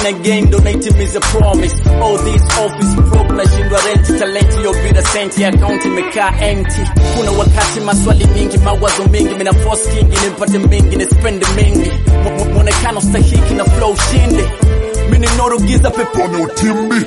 na gain ndo naitimiza promise all this office broke nashindwa rent talent yo bila senti account imekaa empty kuna wakati maswali mingi mawazo mingi mina force kingi nipate mingi ni spend mingi Mu- mu- mwonekano stahiki na flow shinde mini norugiza peponi utimbi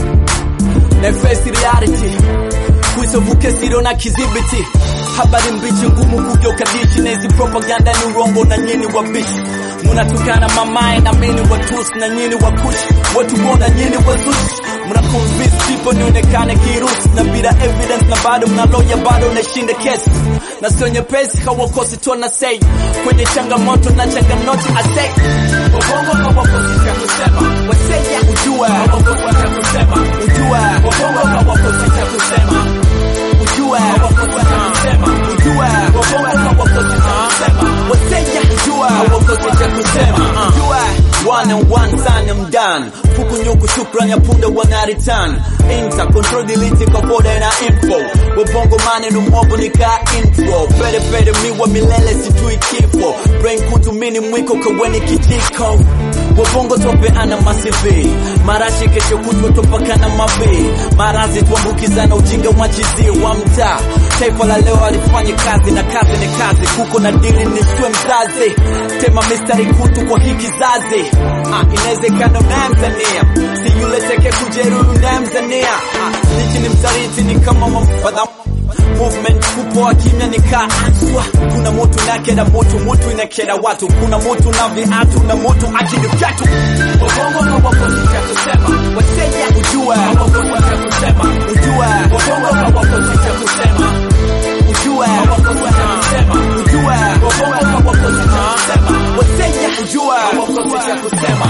na face reality kuisovuke siro na kizibiti habari mbichi ngumu kugeuka dishi na hizi propaganda ni urongo na nyini wabishi munatukana mamae na mini watusi na nyini wakushi watu wona nyini wazushi muna convince people nionekane kirusi na bila evidence na bado mnaloya bado nashinda kesi na sio nyepesi hawakosi tona sei kwenye changamoto na changamoto asei wabongo hawakosi cha kusema waseja ujua hawakosi cha kusema ujua wabongo hawakosi cha kusema ujua hawakosi cha kusema ujua wabongo hawakosi cha kusema waseja ujua hawakosi cha kusema ujua one and one time I'm done fuku nyuku shukran ya punda wanaritan inter control delete kaboda na info wabongo maneno mwobo nika intro pere pere miwa milele sijui kifo brain kutu mini mwiko kaweni kijiko wabongo tope ana masivi marashi kesho kutwa topakana mavi marazi tuambukizana ujinga mwachizie wa mtaa taifa la leo alifanya kazi na kazi ni kazi kuko na dili niswe mzazi tema mistari kutu kwa hii kizazi ah, inawezekana unayemzania si yule teke kujeruhi unayemzania ah, nichi ni msaliti ni kama mafadha movement kupoa kimya nikaachwa kuna moto nakera moto moto inakera watu kuna moto na viatu na moto akili vyatu wabongo hawakosi cha kusema wateja ujua hawakosi cha kusema ujua wabongo hawakosi cha kusema ujua hawakosi cha kusema ujua wabongo hawakosi cha kusema wateja ujua hawakosi cha kusema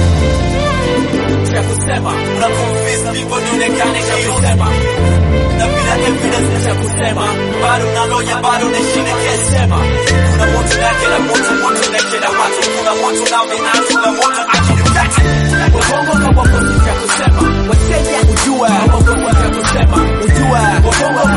cha kusema una confess people nionekane cha kusema na bila evidence cha kusema bado naloya bado nashine kesema kuna moto na kila moto moto na kila watu kuna moto na viatu na moto akilipata wabongo hawakosi cha kusema wateja ujua hawakosi cha kusema ujua wabongo